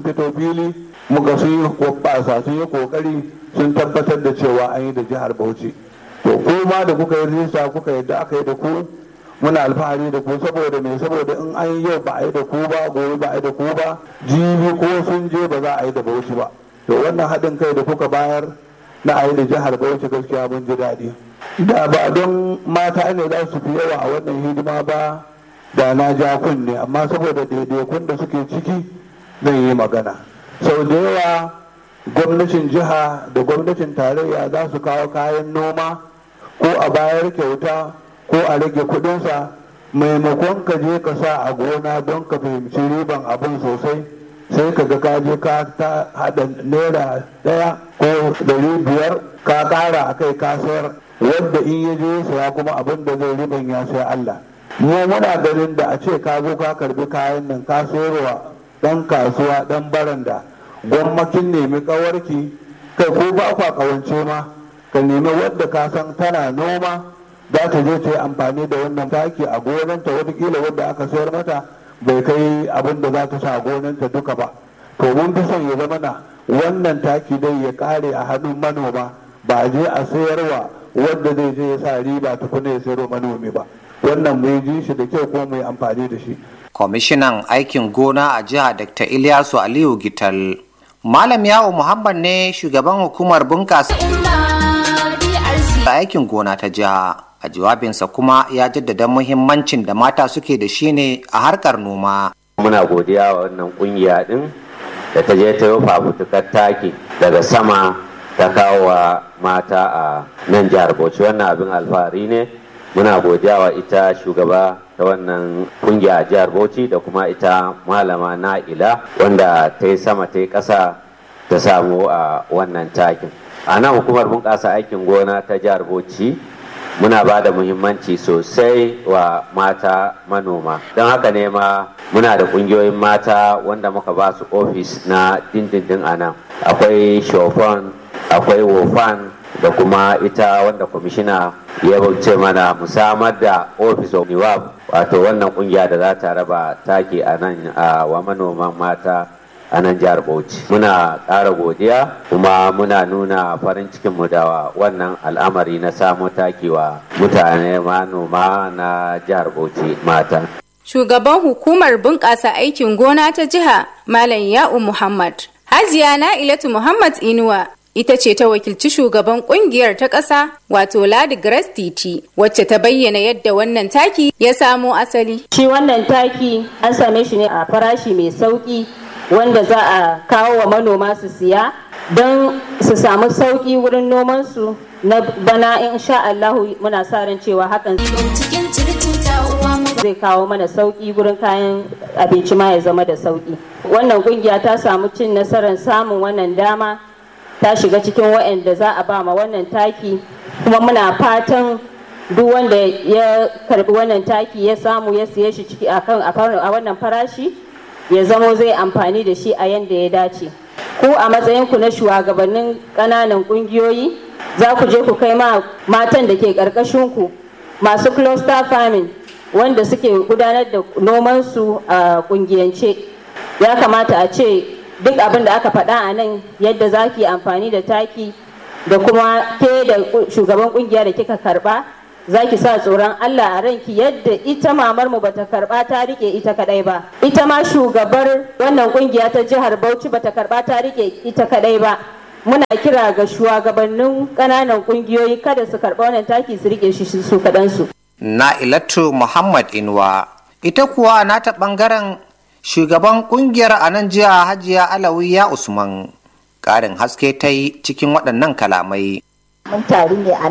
fito fili muka sun yi kwabasa sun yi kokari sun tabbatar da cewa an yi da jihar bauchi to kuma da kuka yi rijista kuka yadda aka yi da ku muna alfahari da ku saboda me saboda in an yi yau ba a yi da ku ba gobe ba a yi da ku ba jibi ko sun je ba za a yi da bauchi ba to wannan haɗin kai da kuka bayar na a yi da jihar bauchi gaskiya mun ji daɗi da ba don mata ne za su fi yawa a wannan hidima ba da na ja kunne amma saboda daidaikun da suke ciki zan yi magana sau da yawa gwamnatin jiha da gwamnatin tarayya za su kawo kayan noma ko a bayar kyauta ko a rage kudinsa maimakon ka je ka sa a gona don ka fahimci riban abin sosai sai ka ga kaje ka ta hada naira daya ko dari biyar ka kara a kai ka sayar wadda in ya je saya kuma abin da zai riban ya sai Allah mu muna ganin da a ce ka zo ka karbi kayan nan ka sayarwa dan kasuwa dan baranda gwamnatin nemi kawarki kai ko ba kwa kawance ma ka nemi wadda ka san tana noma za ta je ta yi amfani da wannan taki a gonanta watakila wadda aka sayar mata bai kai abin da za ta sa a gonanta duka ba to mun fi son ya zama na wannan taki dai ya kare a hannun manoma ba a je a sayarwa wadda zai je ya sa riba tukuna ya sayarwa manomi ba wannan mu ji shi da kyau ko mu yi amfani da shi kwamishinan aikin gona a jiha dr ilyasu aliyu gital malam yawo muhammad ne shugaban hukumar bunkasa aikin gona ta jiha a jawabinsa kuma ya jaddada muhimmancin da mata suke da shi ne a harkar noma muna godiya wa wannan kungiya din da ta je ta yi fafutukar taki daga sama ta kawo wa mata a nan jihar bauchi wannan abin alfahari ne muna godiya wa ita shugaba ta wannan kungiya a jihar bauchi da kuma ita malama na'ila wanda ta yi sama ta yi ƙasa ta samu a wannan takin a nan hukumar bunƙasa aikin gona ta jihar bauchi muna ba da muhimmanci sosai wa mata manoma don haka ne ma muna da ƙungiyoyin mata wanda muka ba su ofis na dindindin a nan akwai shofan akwai wofan da kuma ita wanda kwamishina ya bauce mana musamman da office of niwab wato wannan kungiya da za ta raba taki a nan wa manoman mata a nan jihar bauchi muna ƙara godiya kuma muna nuna farin cikinmu da wannan al'amari na samo taki wa mutane manoma na jihar bauchi mata shugaban hukumar bunƙasa aikin gona ta jiha malam ya'u muhammad hajiya na'ilatu muhammad inuwa ita ce ta wakilci shugaban kungiyar ta ƙasa wato Ladi Grace Titi wacce ta bayyana yadda wannan taki ya samo asali. Shi wannan taki an same shi ne a farashi mai sauƙi wanda za a kawo wa manoma su siya don su samu sauƙi wurin nomansu na bana in sha Allahu muna sa ran cewa hakan zai kawo mana sauƙi wurin kayan abinci ma ya zama da sauƙi. Wannan kungiya ta samu cin nasarar samun wannan dama ta shiga cikin waɗanda za a ba ma wannan taki kuma muna fatan duk wanda ya karbi wannan taki ya samu ya siye shi ciki a wannan farashi ya zamo zai amfani da shi a yadda ya dace ku a matsayinku na shugabannin ƙananan ƙungiyoyi za ku je ku kai ma matan da ke ƙarƙashinku masu cluster farming wanda suke gudanar da nomansu a ƙungiyance ya kamata a ce duk abin da aka faɗa a nan yadda za ki amfani da taki da kuma ke da shugaban kungiya da kika karba za ki sa tsoron Allah a ranki yadda ita mamar mu bata karba ta rike ita kadai ba ita ma shugabar wannan kungiya ta jihar Bauchi bata karba ta rike ita kadai ba muna kira ga shugabannin ƙananan kungiyoyi kada su karba wannan taki su rike shi su kadan su Na'ilatu Muhammad Inwa ita kuwa nata bangaren shugaban kungiyar a nan jiya hajiya alawiya usman ƙarin haske ta yi cikin waɗannan kalamai mun taru ne a